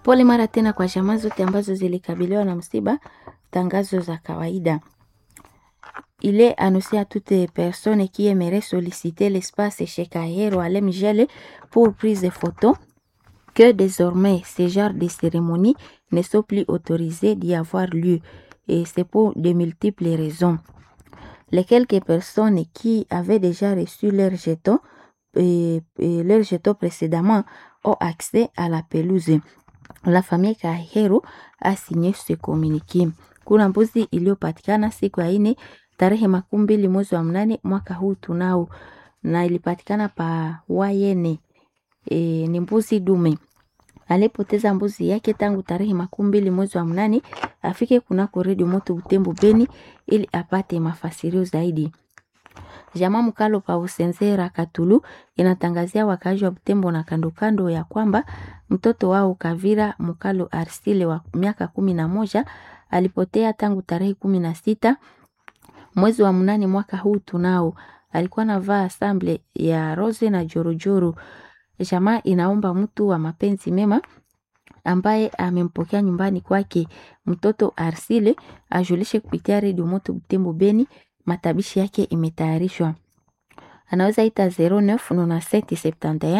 Pole mara tena kwa jamaa zote ambazo zilikabiliwa na msiba. Tangazo za kawaida. Il est annoncé à toute personne qui aimerait solliciter l'espace chez Kahero à Lemgele pour prise de photos que désormais ces genres de cérémonies ne sont plus autorisés d'y avoir lieu et c'est pour de multiples raisons. Les quelques personnes qui avaient déjà reçu leur jeton, et, et leur jeton précédemment ont accès à la pelouse. La famille Kahero a signé ce communiqué. Kuna mbuzi iliyopatikana siku ya ine tarehe makumi mbili mwezi wa mnane mwaka huu tunao, na ilipatikana pa Wayene. E, ni mbuzi dume alipoteza mbuzi yake tangu tarehe makumi mbili mwezi wa mnane afike kunako redio moto Butembo Beni ili apate mafasirio zaidi. Jamaa Mkalo pa Usenzera Katulu inatangazia wakaaji wa Butembo na kando kando ya kwamba mtoto wao Kavira Mkalo Arsile wa miaka kumi na moja alipotea tangu tarehe kumi na sita mwezi wa mnane mwaka huu tunao. Alikuwa navaa asamble ya rose na jorojoro. Jamaa inaomba mtu wa mapenzi mema ambaye amempokea nyumbani kwake mtoto Arsile ajulishe kupitia redio moto Butembo Beni. Matabishi yake imetayarishwa, anaweza ita 099771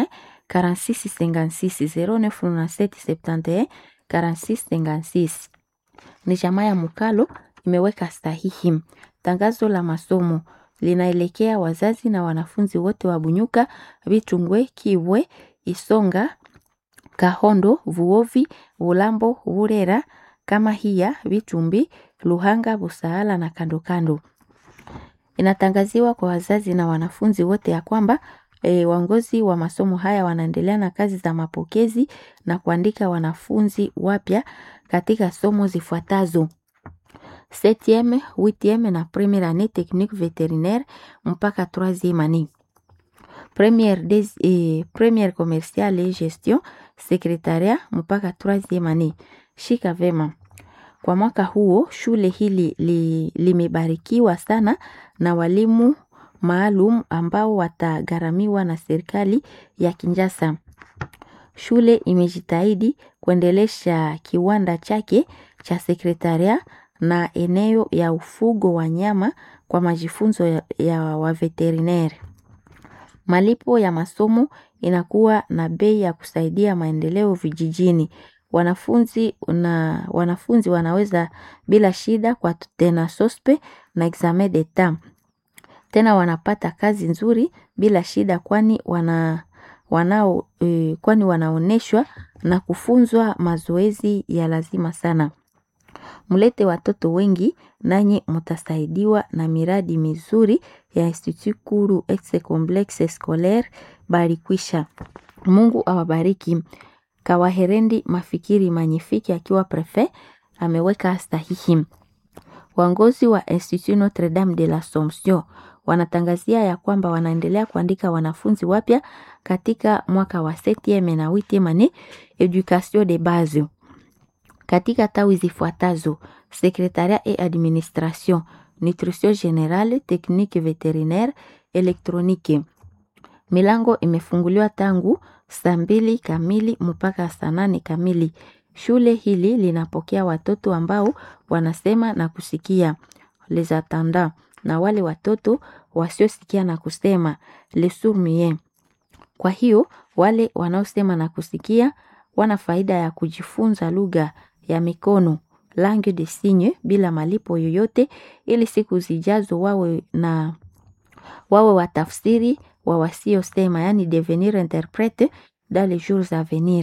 4656 099771 4656. Ni jamaa ya Mukalo imeweka sahihi. Tangazo la masomo linaelekea wazazi na wanafunzi wote wa Bunyuka, Bitungwe, Kibwe, Isonga, Kahondo, Vuovi, Bulambo, Burera, kama hiya Bitumbi, Luhanga, Busaala na kando kando. Inatangaziwa kwa wazazi na wanafunzi wote ya kwamba e, waongozi wa masomo haya wanaendelea na kazi za mapokezi na kuandika wanafunzi wapya katika somo zifuatazo: septieme, huitieme na premiere annee technique veterinaire mpaka troisieme annee. Première, des, eh, première commerciale et gestion secretariat mpaka troisieme annee. Shika vema. Kwa mwaka huo shule hili li, limebarikiwa sana na walimu maalum ambao watagharamiwa na serikali ya Kinshasa. Shule imejitahidi kuendelesha kiwanda chake cha sekretaria na eneo ya ufugo wa nyama kwa majifunzo ya, ya waveterineri. Malipo ya masomo inakuwa na bei ya kusaidia maendeleo vijijini. Wanafunzi na wanafunzi wanaweza bila shida kwa tena sospe na examen d'etat. Tena wanapata kazi nzuri bila shida kwani wana wanao e, kwani wanaoneshwa na kufunzwa mazoezi ya lazima sana. Mlete watoto wengi nanyi mtasaidiwa na miradi mizuri ya Institut Kuru Exe Complexe Scolaire Barikwisha. Mungu awabariki. Kawaherendi Mafikiri Manyifiki akiwa prefe ameweka sahihi. Waongozi wa Institut Notre Dame de l'Assomption wanatangazia ya kwamba wanaendelea kuandika wanafunzi wapya katika mwaka wa septieme na huitieme annee education de base katika tawi zifuatazo: secretariat et administration, nutrition générale, technique vétérinaire, électronique. Milango imefunguliwa tangu saa mbili kamili mpaka saa nane kamili. Shule hili linapokea watoto ambao wanasema na kusikia les attendants, na wale watoto wasiosikia na kusema les sourds-muets. Kwa hiyo wale wanaosema na kusikia wana faida ya kujifunza lugha ya mikono langue de signe bila malipo yoyote, ili siku zijazo wawe na wawe watafsiri wa wasiosema, yani devenir interprete dans les jours à venir.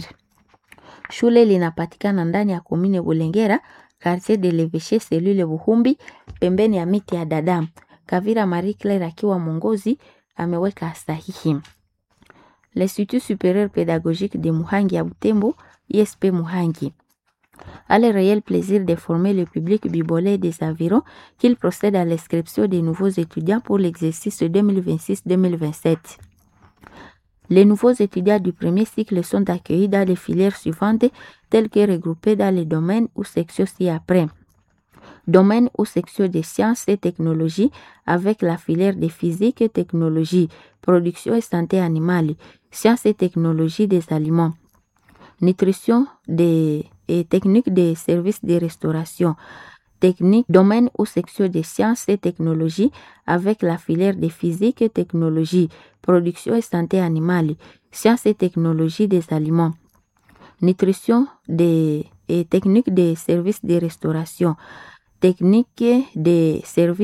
Shule linapatikana ndani ya komine Bulengera, quartier de l'Eveche, selule Buhumbi, pembeni ya miti ya Dadam. Kavira Marie Claire akiwa mwongozi ameweka sahihi. L'Institut supérieur pédagogique de Muhangi à Butembo, ISP Muhangi a le réel plaisir de former le public bibolais des environs qu'il procède à l'inscription des nouveaux étudiants pour l'exercice 2026-2027. Les nouveaux étudiants du premier cycle sont accueillis dans les filières suivantes telles que regroupées dans les domaines ou sections ci-après. Domaine ou section des sciences et technologies avec la filière de physique et technologie, production et santé animale, sciences et technologies des aliments, nutrition des, et techniques des services de restauration, technique, domaine ou section des sciences et technologies avec la filière de physique et technologie, production et santé animale, sciences et technologies des aliments, nutrition des, et techniques des services de restauration, technique des services